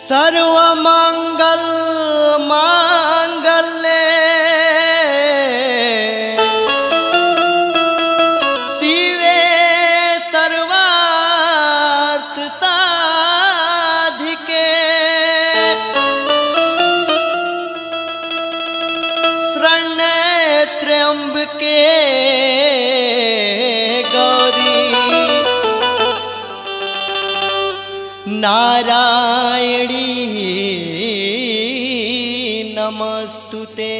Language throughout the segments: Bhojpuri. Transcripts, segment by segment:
सर्वमंगल मांगल्ये शिवे सर्वार्थ साधिके शरण्ये त्र्यंबके गौरी नारायणी नमस्तुते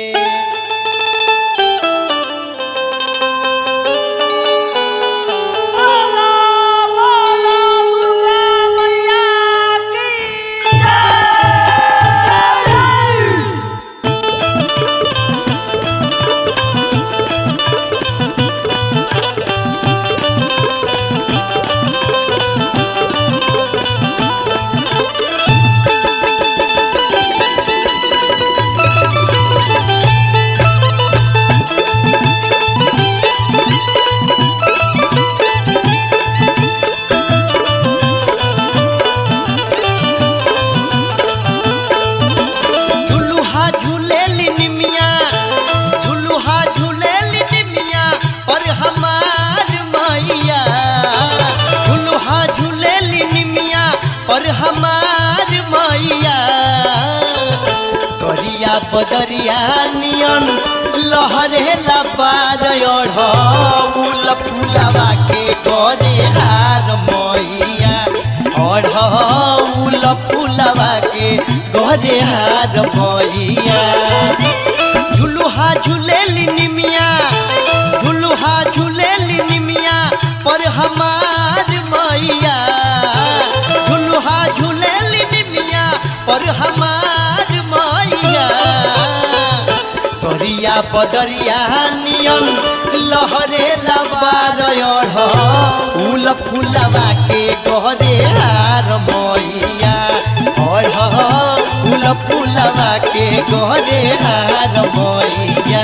झुलुहा झूलेली निमिया झुलुहा झूलेली निमिया पर हमार मैया झुलुहा झूलेली निमिया पर हमार मैया करिया बदरिया नियन लहरेला पार अढ़ौल फुलवा के करे हार मैया अढ़ौल फुलवा के करे हार मैया झुलुहा झूलेली निमिया झुलुहा झूलेली निमिया पर हमार मैया झुलुहा झूलेली निमिया पर हमार मैया करिया बदरिया नियन लहरे लबार उल फुलवा के गहरे हार मैया उल फुलवा के गहरे हार मैया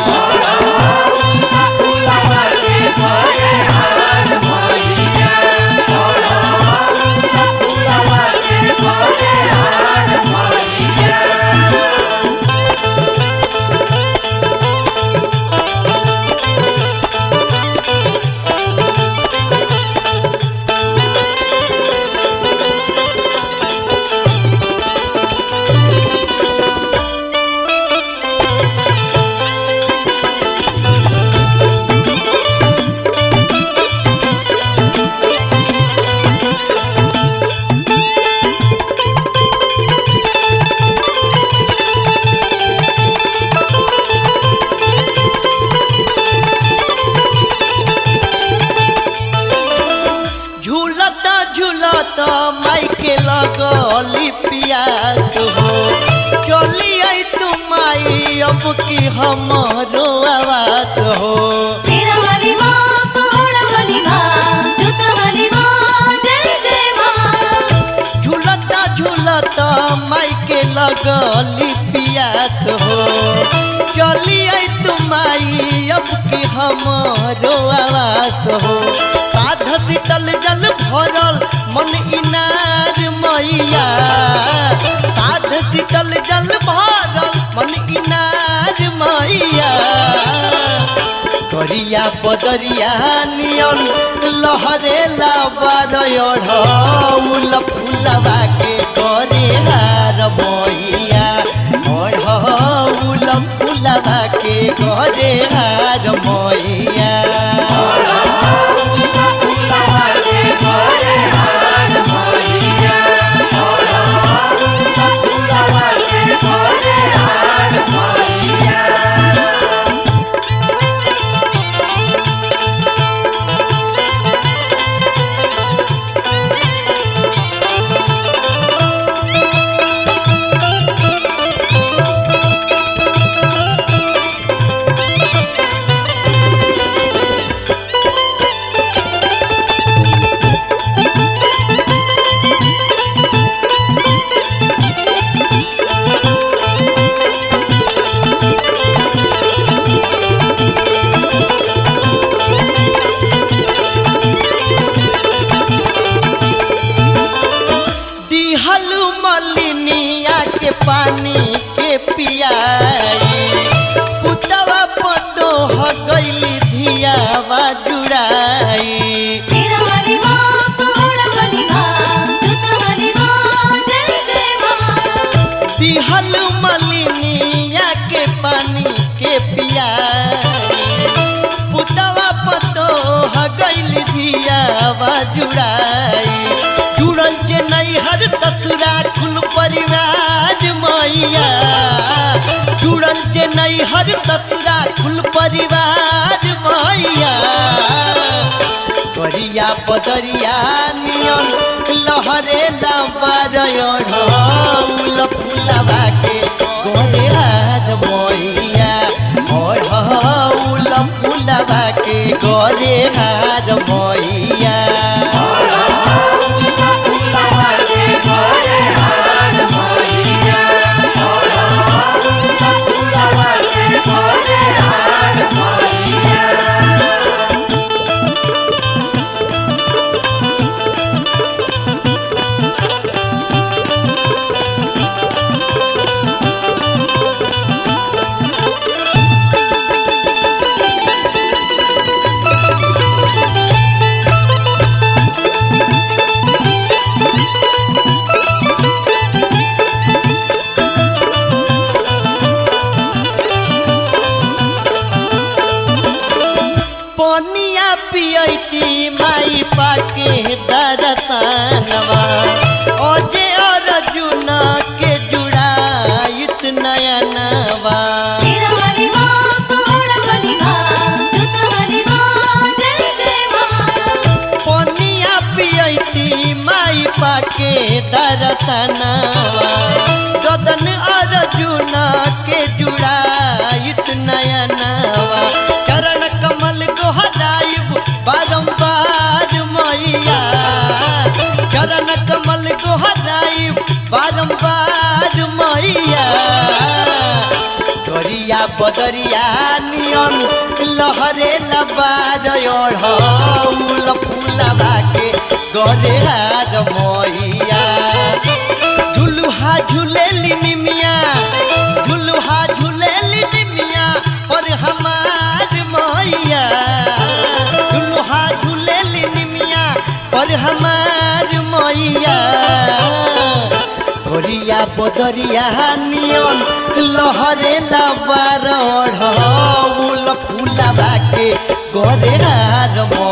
झूलता झूलता माई के लगली पियास हो चली आई तू माई अब की हमारो आवास हो शेरावाली माँ पहाड़ावाली माँ जोतावाली माँ जय जय माँ झूलता झूलता माई के लगली पियास हो चली आई तू माई अब की हमारो आवास हो साध शीतल जल भरल मन इनार मैया साध शीतल जल भरल मन इनार मैया करिया बदरिया नियन लहरे लाबारउल फुलवा के करे हार मैया अढ़ौल फुलवा के करे हार मैया नैहर ससुरा कुल परिवार मैया करिया बदरिया नियन लहरे लबारल फुलवा के गोरे हार मैया ओढ़ौल फुलवा के गोरे हार मैया पनिया पियती माई पाके दरसनवा ओजे अर्जुन के जुड़ाइत नयनवा तेरा वाली माँ पहाड़ वाली माँ जोता वाली माँ जय जय माँ पनिया पियती माई पाके दरसनवा गदन अर्जुन के जुड़ाइत नयनवा चरण कमल गोहराइब बारंबार मैया चरण कमल गोहराइब बारंबार मैया करिया बदरिया नियन लहरे लबार ओढ़ौल फुलवा के गरे हार मैया झुलुहा झुलेली निमिया झुलुहा झुलेली निमिया पर हमार मैया झुलुहा झुलेली निमिया पर हमार मैया गोरिया बदरिया नियन लहरे लबार ओढ़ौल फुलवा के गोरे हार